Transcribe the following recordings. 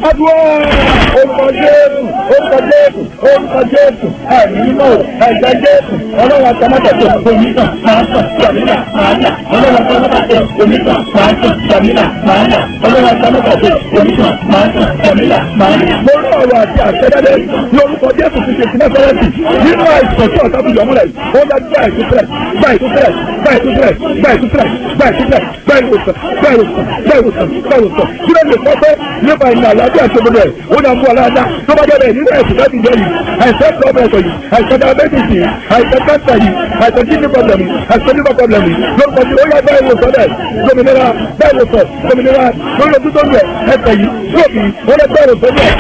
adúlọ́ orúkọ jésù orúkọ jésù orúkọ jésù ẹ̀mí mímọ́ ẹ̀jẹ̀ jésù ọlọ́run àtàmọ́tàtẹ̀ onígbà máa tàn jàmílà máa yà ọlọ́run àtàmọ́tàtẹ̀ onígbà máa tàn jàmílà máa yà ọlọ́run àtàmọ́tàtẹ̀ onígbà máa tàn jàmílà máa yà. lórí ọ̀rọ̀ àti àṣẹjáde lórúkọ jésù ti ṣe sílẹ̀ fẹ́rẹ́sì nínú àìsàn tí ọ̀tá fi yọmúlẹ̀ ó dá gbá ìtúsílẹ̀ gbá ìtúsílẹ̀ gbá ìtúsílẹ̀ gbá ìtúsílẹ̀ gbá ìtúsílẹ̀ gbá ìwòsàn gbá ìwòsàn gbá ìwòsàn gbá ìwòsàn kí ló lè sọ pé nípa ìlànà àlàáfíà tó gbọdọ̀ ẹ̀ ó dá mú aláàdá tó bá jẹ́ nínú ẹ̀sìn láti jẹ́ yìí àìsàn pọ́blẹ̀tọ̀ yìí àìsàn diabetes yìí àìsàn cancer yìí àìsàn kidney problem yìí àìsàn liver problem yìí lórúkọ tí ó yá bá ìwòsàn rẹ̀ gómìnira bá ìwòsàn gómìnira lórí ojú tó ń rẹ̀ ẹsẹ̀ yìí lóòbí ó lè bá ìwòsàn rẹ̀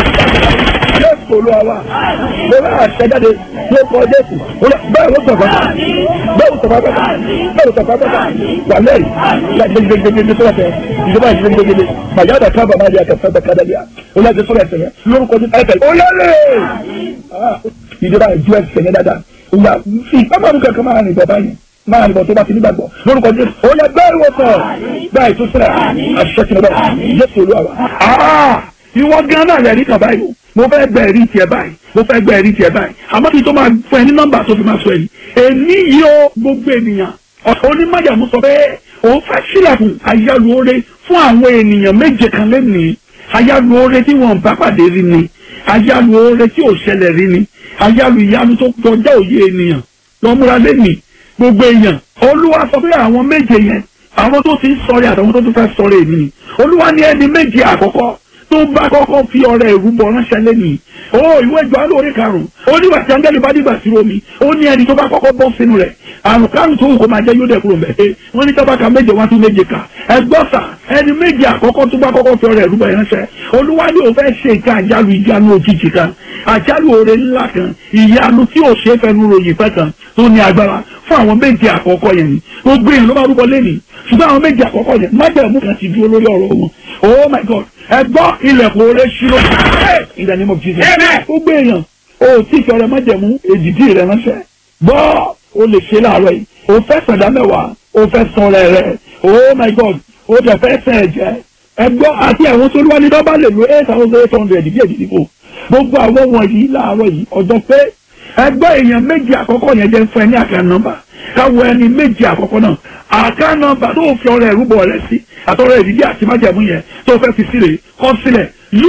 jésù olúwa wa mo bá àṣẹjáde tí ó kọ jésù bẹ́ẹ̀ ló sọ̀fà bẹ́ẹ̀ ló sọ̀fà bẹ́ẹ̀ bẹ́ẹ̀ ló sọ̀fà bẹ́ẹ̀ wà lẹ́rìí gbẹgbẹgbẹgbẹ tó lọ́tẹ̀ ìjọba ìgbẹgbẹgbẹ bàjẹ́ àdà kábà máa di àkàtà bẹ́ẹ̀ kádàlíà ó yà ti sọ̀rọ̀ ẹ̀sẹ̀ yẹn lórúkọ jésù ẹ̀sẹ̀ ó lẹ́rìí ìjọba ìjọ ẹ̀sẹ̀ yẹn dáadáa ó yà fi ìpamọ́ kankan máa rìn bọ̀ báyìí máa nìbọn tó bá ti nígbàgbọ́ lórúkọ jésù ó yẹ bẹ́ẹ̀ wọ sọ bẹ́ẹ̀ tó sílẹ̀ àṣìṣe kìnnìbọ̀ jésù olúwa wa. ìwọ gan náà lẹ́rìí kan báyìí mo fẹ́ gbẹ ẹ̀rí tiẹ̀ báyìí mo fẹ́ gbẹ ẹ̀rí tiẹ̀ báyìí àmọ́ kí n tó máa fún ẹ ní nọ́mbà tó fi máa sọ ẹ̀yìn èmi yìí ó gbogbo ènìyàn onímọ̀jàmú sọ pé òun fẹ́ sílẹ̀kùn ayálùore fún àwọn ènìyàn méje kan lẹ́nìí ayálùore tí wọ́n bá pàdé rí ni ayálùore tí ò ṣẹlẹ̀ rí ni ayálù ìyanu tó kọjá òye ènìyàn lọ́múra lẹ́nìí gbogbo èèyàn olúwa sọ pé àwọn méje yẹn àwọn tó ti ń sọ̀rẹ́ àtàwọn tó tún fẹ́ sọ̀rẹ́ èmi ni olúwa ní ẹni méje àkọ́kọ́ tó bá kọ́kọ́ fi ọrẹ ìrúbọ ránṣẹ́ lẹ́nìí ó ìwé ìjọ alóore karùn-ún ó nígbà tí áńgẹ́lì bá dìgbà sí omi ó ní ẹni tó bá kọ́kọ́ bọ́ sínú rẹ̀ àrùn kárùn tó wù kó máa jẹ́ yóò dẹ̀ kúrò mẹ́ wọ́n ní tọ́ba ka méje wá tún méje kà ẹgbọ́sà ẹni méje àkọ́kọ́ tó bá kọ́kọ́ fi ọrẹ ìrúbọ ránṣẹ́ olúwa ní òun fẹ́ ṣe nǹkan àjálù ìjánu òjijì kan àjálù oore ńlá kan ìyanu tí ò ṣe é fẹnu ròyìn fẹ́ kan tó ní agbára fún àwọn méje àkọ́kọ́ yẹn ni gbogbo èèyàn ló bá rúbọ lẹ́nìí ṣùgbọ́n àwọn méje àkọ́kọ́ yẹn májẹ̀mú kan ti dúró lórí ọ̀rọ̀ wọn oh my god ẹ gbọ́ ilẹ̀kùn oore ṣírò in the name of jesus gbogbo èèyàn o tí ìfẹ́ rẹ májẹ̀mú èdìdí rẹ ránṣẹ́ gbọ́ o lè ṣe láàárọ̀ yìí o fẹ́ sàdá mẹ́wàá o fẹ́ san rẹ̀ rẹ̀ oh my god o jẹ fẹ́ sẹ̀ ẹ̀jẹ̀ ẹ gbọ́ àti àwọn tó wá ní dọ́bà lè lo eight thousand eight hundred bí èdìdí kò gbogbo àwọn wọ̀nyí láàárọ̀ yìí ọjọ́ pé ẹgbẹ́ èèyàn méjì àkọ́kọ́ yẹn jẹ́ fún ẹ ní àkàn nọ́mbà káwọ ẹni méjì àkọ́kọ́ náà àkàn nọ́mbà tó fi ọrẹ ìrúbọ rẹ sí àtọrẹ ìdíje àti májẹ̀mú yẹn tó fẹ́ fi sílẹ̀ kọ sílẹ̀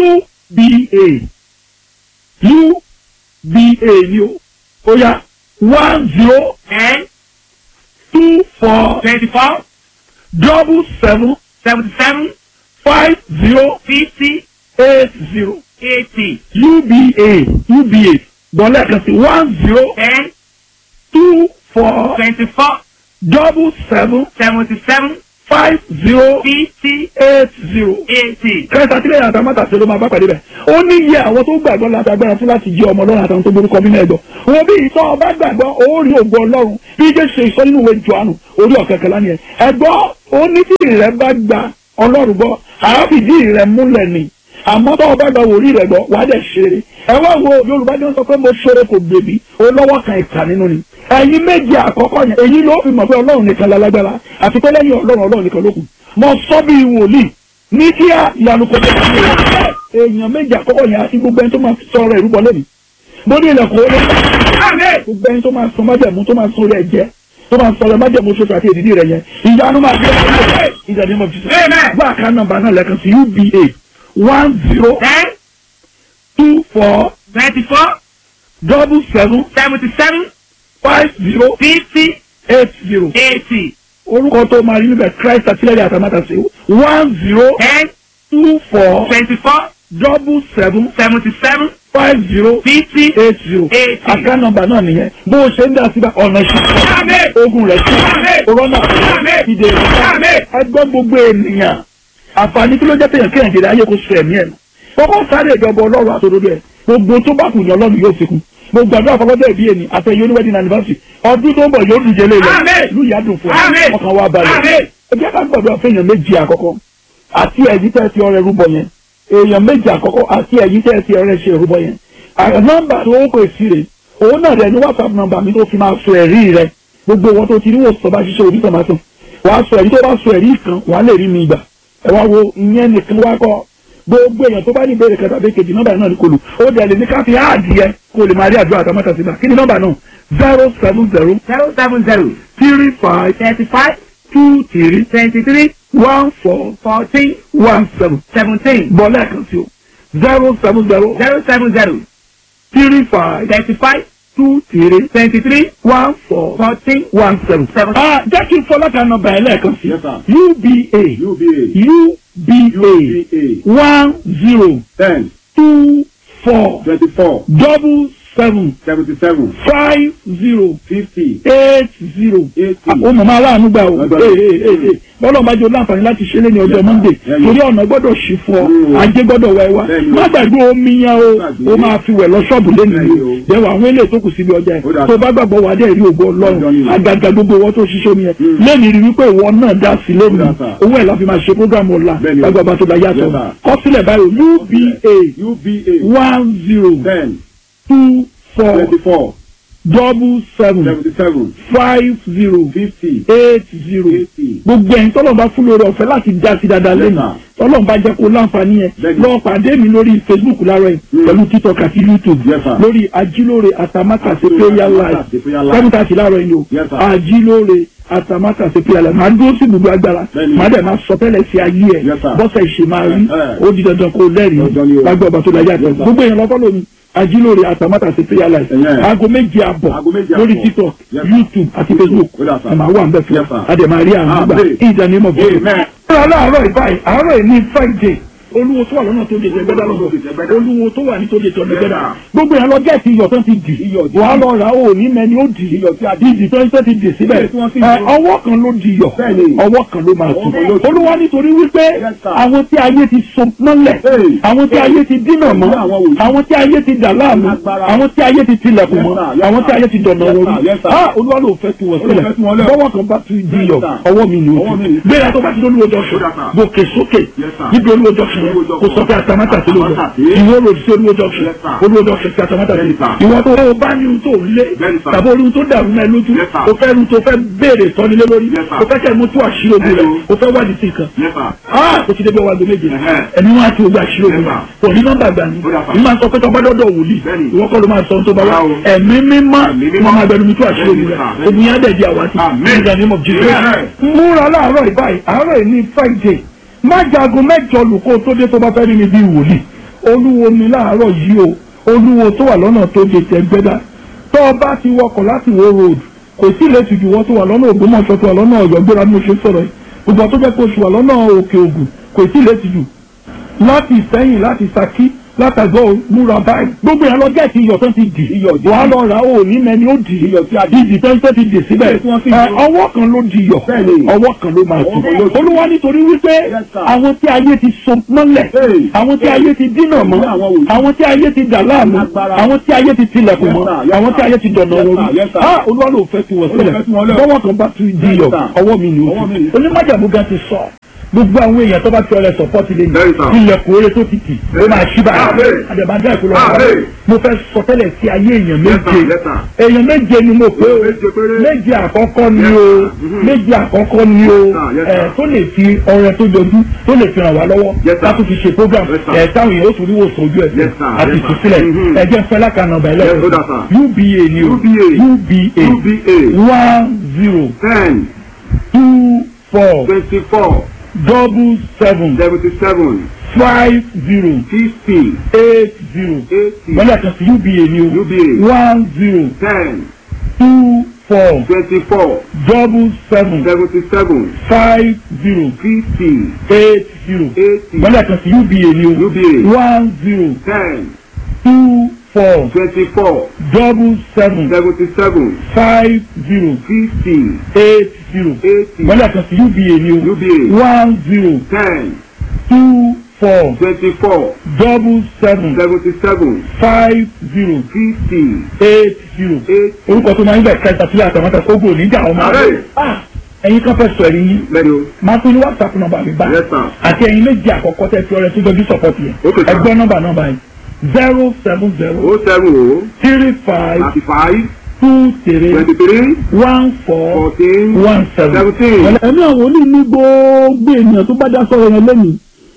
uba uba ni o ó yá one zero ten two four twenty-four double seven seventy-seven five zero fifty eight zero eighty uba uba gbọ́lẹ̀ kan sí one zero ten two four twenty-four double seven seventy-seven five zero fifty eight zero. eighty. kẹta sílẹ̀ yàtọ̀ mọ́tàṣe ló máa bá pàdé bẹ̀. ó ní iye àwọn tó gbàgbọ́ láti agbára fún láti jẹ́ ọmọ ọlọ́run àtàwọn tó gbórúkọ bí náà gbọ́. wọn bí ìtọ́ ọba gbàgbọ́ ó rí ògo ọlọ́run bí jẹ́ ṣe ìsọ nínú ìwé Jòhánù orí ọ̀kẹ́kẹ́ lánìí ẹ̀. ẹ̀gbọ́ ó ní tí ìrẹ́ bá gba ọlọ́run gbọ́ àáfìdí ìrẹ́ múlẹ̀ ni àmọ́ tó ọba gba wòlíì rẹ̀ gbọ́ wàá dẹ̀ ṣeré. ẹ wá wo Yorùbá ni wọ́n sọ pé mo ṣeré kò gbèbí ó lọ́wọ́ kan ìkà nínú ni. ẹ̀yin méje àkọ́kọ́ yẹn èyí ló fi mọ̀ pé ọlọ́run nìkan lálágbára àti pé lẹ́yìn ọlọ́run ọlọ́run nìkan ló kù mo sọ bí wòlíì ní kí á ìyanu kò tẹ̀lé mi èèyàn méjì àkọ́kọ́ yẹn àti gbogbo ẹni tó máa sọ ọ̀rọ̀ ìrúbọ lẹ́nu mo ní ilẹ̀kùn ó lé gbogbo ẹni tó máa sọ májẹ̀mú tó máa sọ rẹ̀ jẹ́ tó máa sọ rẹ̀ májẹ̀mú ṣoṣo àti èdìdí rẹ̀ yẹn ìyanu máa fi ẹ̀ ìjàdí mọ̀ jùlọ gbọ́ àká nọ́mbà náà lẹ́kan sí uba one zero ten two four twenty-four double seven seventy-seven five zero fifty eight zero eighty orúkọ tó máa rí níbẹ̀ Christ àtìlẹ́yìn àtàmátàsí one zero ten two four twenty-four double seven seventy-seven five zero fifty eight zero eighty. àká nọ́mbà náà nìyẹn bó o ṣe ń dá síbẹ̀ ọ̀nà ìṣẹ́ ogun rẹ̀ sí rọ́nà ìdè ẹgbẹ́ gbogbo ènìyàn àǹfààní kí ló jẹ́ péyàn kéèyàn jèrè ayé kó sọ ẹ̀mí ẹ̀ nù kọ́kọ́ sáré ìjọba ọlọ́run àtòdodo ẹ̀ gbogbo tó bá kù ní ọlọ́run yóò fi kún gbogbo àdúrà fọlọ́dọ̀ ìbí ẹni àtẹ̀yẹ oníwẹ́dìn anniversary ọdún tó ń bọ̀ yóò dùn jẹ́lé ilẹ̀ ìlú ìyá dùn fún ọ ọkàn wa balẹ̀ ẹgbẹ́ ká gbọ́dọ̀ fẹ́yàn méjì àkọ́kọ́ àti ẹ̀yìn tẹ́ ti ọrẹ rúbọ yẹn èèyàn méjì àkọ́kọ́ àti ẹ̀yìn tẹ́ ti ọrẹ ṣe rúbọ yẹn nọ́mbà tó ń pè sí rè òun náà rẹ ní whatsapp nọ́mbà mi tó fi máa sọ ẹ̀rí rẹ gbogbo wọn tó ti rí wòsàn bá ṣiṣẹ́ òbí tòmátò wàá sọ ẹ̀rí tó bá sọ ẹ̀rí kan wàá lè rí mi gbà ẹ wá wo ìyẹn nìkan wá kọ́ gbogbo èèyàn tó bá ní ìbéèrè kẹta bí kejì nọ́mbà náà ní kò lù ó dẹ̀ lè ní ká fi áàdì yẹ kó lè máa rí àdúrà àtàmọ́tà síbà kí ni nọ́mbà náà zero seven zero zero seven zero three five thirty five two three twenty three one four fourteen one seven seventeen bọ́ lẹ́ẹ̀kan sí o zero seven zero zero seven zero three five thirty five two three twenty three one four fourteen one seven. Seven. ah jẹ́ kí n fọlá kan nọ́mbà ẹ̀ lẹ́ẹ̀kan sí Yes, sir. uba UBA uba UBA one zero ten two four twenty four double seven seventy seven five zero fifty eight zero. eighty. ó mọ̀ máa láàánú gbà o Lágbára. Ee, ee, ee, ee. bọ́lá ọba jẹ́ láǹfààní láti ṣe é lẹ́ni ọjọ́ Yes, monday sir. torí ọ̀nà gbọ́dọ̀ ṣì fún ọ Mm. ajé gbọ́dọ̀ wá ẹ wá Bẹ́ẹ̀ni o. má gbàgbé omi yẹn o Gbàgbé. ó máa fi wẹ̀ lọ ṣọ́ọ̀bù lẹ́nu Bẹ́ẹ̀ni o o. jẹ́wọ́ àwọn eléyìí tó kù síbi ọjà Ó ẹ̀ dà tó sí. bá gbàgbọ́ wà á dẹ̀ rí ògo Ọjọ́ ni ọlọ́run o. àgàgà gbogbo wọn tó ṣiṣẹ́ omi yẹn Mm. lẹ́nu rí wípé ìwọ náà dá sí lẹ́nu Ó dà, sir. owó ẹ̀ la fi máa ṣe program ọ̀la Bẹ́ẹ̀ni o. lágbàbà tó dá yàtọ̀ Yes, sir. kọ́sílẹ̀ báyìí uba UBA one zero ten two four twenty four double seven seventy seven five zero fifty eight zero eighty. gbogbo ẹ̀yin tọ́lọ̀ bá fún lórí ọ̀fẹ́ láti já sí dáadáa lẹ́nu Yes, tọ́lọ̀ bá jẹ́ kó láǹfààní yẹn Bẹ́ẹ̀ni. lọ pàdé mi lórí facebook láàárọ̀ yìí Mm. pẹ̀lú tiktok àti youtube Yes, sir. lórí ajílóore àtàmátàsé Ajílóore prayer live Àtàmátàsé prayer live. seven thirty láàárọ̀ yìí o Yes, sir. ajílóore àtàmátàsé prayer live màá dúró sí gbogbo agbára Bẹ́ẹ̀ni. màá dẹ̀ máa sọ tẹ́lẹ̀ sí ayé ẹ̀ Yes, sir. bọ́sẹ̀ ìṣe máa rí Eh, eh. ó di dandan kó lẹ́rìí Dandan ni o. lágbó ọba tó láyé àtọ̀ Yes, sir. gbogbo èèyàn lọ́kọ́ lómi ajílóore àtàmátàsé prayer live Eh, eh. aago méje àbọ̀ Aago méje lórí àbọ̀. tiktok Yes, sir. youtube àti facebook Ó dà, sir. ẹ̀ máa wà ń bẹ̀ fún Yes, sir. adẹ̀ máa rí àwọn Ah, àgbà bẹ́ẹ̀. in the name of Jesus. Amen. Ọ̀rọ̀ aláàárọ̀ ìbáyìí àárọ̀ yìí ní friday olúwo tó wà lọ́nà tó lè jẹ gbẹ́dá lọ́dọ̀ olúwo tó wà ní tó lè jọ ní gbẹ́dá gbogbo yẹn lọ gẹ̀ẹ́sì iyọ̀ tó ti dì Iyọ̀ tí- wà á lọ rà ó ní mẹ́ni ó dì Iyọ̀ tí a dì. ìdì tó ń tẹ́ ti dì síbẹ̀ Tí wọ́n sì Ẹ, dì. ọwọ́ kan ló di iyọ̀ Bẹ́ẹ̀ni. ọwọ́ kan ló máa tù Ọwọ́ kan ló tù. olúwa nítorí wípé Yes, sir. àwọn tí ayé ti so mọ́lẹ̀ Hey. àwọn tí ayé ti dínà mọ́ Ní àwọn wòlíì. àwọn tí ayé ti dà láàmú Agbára. àwọn tí ayé ti tilẹ̀kùn Yes, mọ́ sir. Yes, àwọn tí sir. ayé ti dọ̀nà Yes, wọn sir. Yes, sir. ah olúwa ló fẹ́ tu wọ́n Olúwa fẹ́ tu wọn sílẹ̀ lẹ̀. bọ́wọ́ kan bá tu di iyọ̀ sir. ọwọ́ mi ni o Ọwọ́ mi ti ni. gbéra tó bá ti lóluwọ́ jọ sùn Ó dà, sir. gòkè sókè Yes, sir. níbi olúwo jọ sùn Olúwo jọ kò sọ sùn. pé àtàmátà sí lójọ Àtàmátà sí. ìwọ lòdì sí olúwo jọ sùn Yes, sir. olúwo jọ sùn sí àtàmátà sí Yes, sir. ìwọ tó o bá ní ohun tó lé Yes, sir. tàbí ohun tó dàrú mẹ́ lójú Yes, sir. o fẹ́ ohun tó fẹ́ béèrè tọ́nilé lórí Yes, sir. o fẹ́ kẹ́ mú tó àṣírí ogun rẹ̀ Hello. o fẹ́ wádìí sí nǹkan Yes, sir. ah o ti débi ọwọ́ aago méje Ẹ̀hẹ́. ẹ̀mí wọn àti ogun àṣírí ogun Yes, rẹ̀ sir. òní nọ́mbà gbà ní Ó dà, sir. ní máa sọ pé tọ́gbà dọ́dọ̀ wòlíì Bẹ́ẹ̀ni. ìwọ kọ́ ló máa sọ ohun tó bá wá Rárá o. ẹ̀mí mímọ́ Ẹ̀mí ni mímọ́. wọ́n máa gbẹnu mi tó àṣírí ogun Bẹ́ẹ̀ni, rẹ̀ sir. ogun yẹn á dẹ̀ di àwátì Amen. in the name of Jesus Amen. múra láàárọ̀ ìbáyìí àárọ̀ yìí ní friday má jagun mẹ́jọ lùkọ́ tó dé tó bá fẹ́ rí mi bí wòlíì olúwo mi láàárọ̀ yìí o olúwo tó wà lọ́nà tó dé tẹ́gbẹ́dá tó o bá ti wọkọ̀ láti wo road kò sí ilé tìjú wọ́n tó wà lọ́nà ògbómọ̀ṣọ́ tó wà lọ́nà ọ̀yọ́ gbéra bí mo ṣe sọ̀rọ̀ yìí gbogbo tó jẹ́ kó o ṣù wà lọ́nà òkè ògùn kò sí ilé tìjú láti ìsẹ́yìn láti Ṣakí látàgbọ́ múra báyìí gbogbo yẹn lọ gẹ̀ẹ́sì iyọ̀ tó ti dì Iyọ̀ dì. wà á lọ rà ó ní mẹ́ni ó dì Iyọ̀ tí a dì. ìdì tó ń tẹ́ ti dì síbẹ̀ Tí wọ́n sì Ẹ, dì. ọwọ́ kan ló di iyọ̀ Bẹ́ẹ̀ni. ọwọ́ kan ló máa tù Ọwọ́ kan ló tù. olúwa nítorí wípé Yes, sir. àwọn tí ayé ti so mọ́lẹ̀ Hey. àwọn tí ayé ti dínà mọ́ Ní àwọn wòlíì. àwọn tí ayé ti dà láàmú Agbára. àwọn tí ayé ti tilẹ̀kùn Yes, mọ́ sir. Yes, àwọn tí sir. ayé ti dọ̀nà Yes, wọn sir. Yes, sir. ah olúwa ló fẹ́ tu wọ́n Olúwa sílẹ̀ fẹ́ tu wọn lẹ̀. bọ́wọ́ kan bá tu di Yes, iyọ̀ sir. ọwọ́ mi ni o Ọwọ́ mi ni. onímọ̀jàmú gan ti sọ gbogbo àwọn èèyàn tó bá fi ọrẹ sọpọ́tì lé Very sir. ilẹ̀kùn oore tó ti tì ó máa ṣí báyìí Amen. àdèmàdé ìkọlọ Amen. mo fẹ́ sọ tẹ́lẹ̀ sí ayé èèyàn Yes, sir. méje Yes, sir. èèyàn méje ni mo pé o Méje péré. méje àkọ́kọ́ ni Yes, o sir. Mhm. méje àkọ́kọ́ ni o Yes, sir. Yes, ẹ̀ sir. tó lè fi ọrẹ tó jọjú tó lè fi ràn wá lọ́wọ́ Yes, sir. láti fi ṣe program Yes, sir. ẹ̀ táwọn èèyàn ó tún rí wòsàn ojú Yes, ẹ̀sẹ̀ sir. àti Yes, sir. ìtúsílẹ̀ Mhm. ẹ̀jẹ̀ fẹ́ lákànnà ọ̀bà Yes, ẹlẹ́rìí ó dà, sir. UBA ni o UBA. UBA UBA one zero ten two four twenty four double seven seventy seven five zero fifty eight zero eighty wọ́n yàtọ̀ sí UBA ni o UBA one zero ten two four twenty four double seven seventy seven five zero fifty eight zero eighty wọ́n yàtọ̀ sí UBA ni o UBA one zero ten two four twenty four double seven seventy seven five zero fifty eight zero eighty wọ́n yàtọ̀ sí UBA ni o UBA one zero ten two four twenty four double seven seventy seven five zero fifty eight zero eighty. orúkọ tó máa ń bẹ̀ kẹta sílẹ̀ àtàmọ́tà kógò níjà ọmọ Ààrẹ. Ah, ẹ̀yin kan fẹ́ sọ ẹ̀rí yín Lẹ́nu o. máa pín ní whatsapp nọ́mbà mi bá Yes, sir. àti ẹ̀yin méjì àkọ́kọ́ tẹ́ fi ọrẹ tó jọjú sọpọ́tì yẹn Okay, sir. ẹgbẹ́ nọ́mbà nọ́mbà yìí zero seven zero O seven o three five thirty five two three twenty three one four fourteen one seven. seventeen. ẹ̀mí àwọn olú ní gbogbo ènìyàn tó bá dá sọ̀rọ̀ yẹn lẹ́nu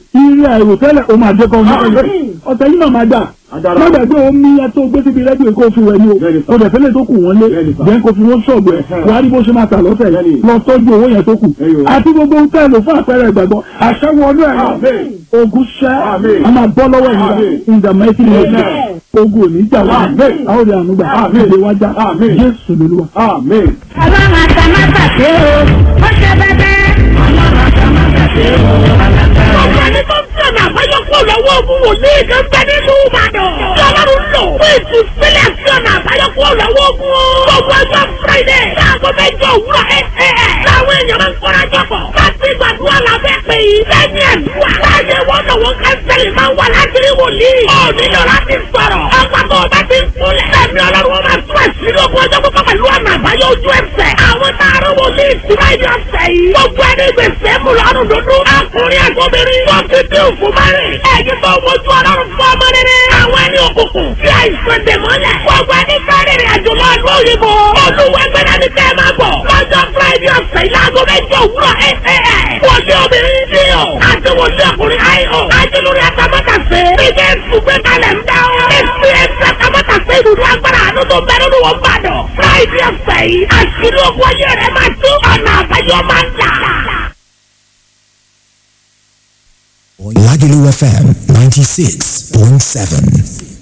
ilé àìrò tẹ́lẹ̀ ó máa jẹ́ kọ́ ọ̀sẹ̀ yìí náà máa dà Adára. má gbàgbé omi yẹn tó gbé síbi rẹ́díò kó fi wẹ̀ ni o Bẹ́ẹ̀ni sà. kò dẹ̀ fẹ́lẹ̀ tó kù wọ́n lé Bẹ́ẹ̀ni sà. jẹ́ kó fi wọ́n ṣọ̀gbọ̀ ẹ̀ Ẹ̀hẹ́. wàá rí bó ṣe máa tà lọ́sẹ̀ Bẹ́ẹ̀ni. lọ tọ́jú owó yẹn tó kù Ẹyọ. àti gbogbo ohun tẹ́lẹ̀ fún àpẹẹrẹ ìgbàgbọ́ àṣẹwọ́ ọdún ẹ̀ Àmín. ogun ṣẹ́ Àmín. a máa bọ́ lọ́wọ́ ìgbà Àmín. in the mighty name of Amen. Jesus. ogun ò ní jà wá Àmín. àwọn òde àánú gbà Àmín. ìdè wájà Àmín. Jésù lolúwa. Amen. ọlọ́run àtàmátàsé o ó ṣe bẹ́bẹ́. ọlọ́run àtàmátàsé o alágbára. ọ̀gá ni tó ń sọ̀nà àbáyọ kó lọ́wọ́ ogun wòlíì kan bẹ nínú ìbàdàn. tí ọlọ́run lò fún ìtúsílẹ̀ sọ̀nà àbáyọ kó lọ́wọ́ ogun. gbogbo ọjọ́ friday láago mẹ́jọ òwúrọ̀ ẹ̀ ẹ̀ ẹ̀. láwọn èèyàn máa ń kọ́ra jọ̀pọ̀. láti gbàdúrà lábẹ́ pé lẹ́yìn àdúrà. láyé wọn lọ́wọ́ kánsẹ́lì máa ń wà láti rí wòlíì. ó nílò láti sọ̀rọ̀. ọgbà tó o bá ti ń kúnlẹ̀. ẹ̀mí ọlọ́run wọn máa tún àṣírí ogun ọjọ́ pípọ́ pẹ̀lú ọ̀nà àbáyọ ojú ẹsẹ̀. àwọn taaró wòlíì ìtura ẹni ọ̀sẹ̀ yìí. gbogbo ẹni gbèsè mú lọ́rùn dúdú. akùnrin àgbọ̀bìnrin. wọ́n ti dín òfin márìn. ẹ̀yin tó wojú ọlọ́run fún ọmọ rere. àwọn ẹni òkùnkùn. tí àìsàn dè mọ́lẹ̀. gbogbo ẹni fẹ́rẹ̀ rìn àjò lọ ìlú òyìnbó. olùwẹ̀gbẹ̀rẹ̀ ni kẹ́ ẹ máa bọ̀. lọ́jọ́ friday ọ̀sẹ̀ yìí láago mẹ́jọ òwúrọ̀ ẹ̀ ẹ̀ ẹ̀. wòlíì obìnrin ní o. àti wòlíì ọkùnrin àìhàn. àti lórí àtàmọ́tàsé. bíbẹ́ ṣùgbẹ́ kalẹ̀ ń dá o. èsì ẹ̀sẹ̀ àtàmọ́tàsé ìdúró agbára àánú tó bẹ nínú wọn bàdàn. friday ọ̀sẹ̀ yìí àṣírí ogun ayé rẹ̀ máa tú ọ̀nà àbáyọ máa ń là. Lagelu FM 96.7.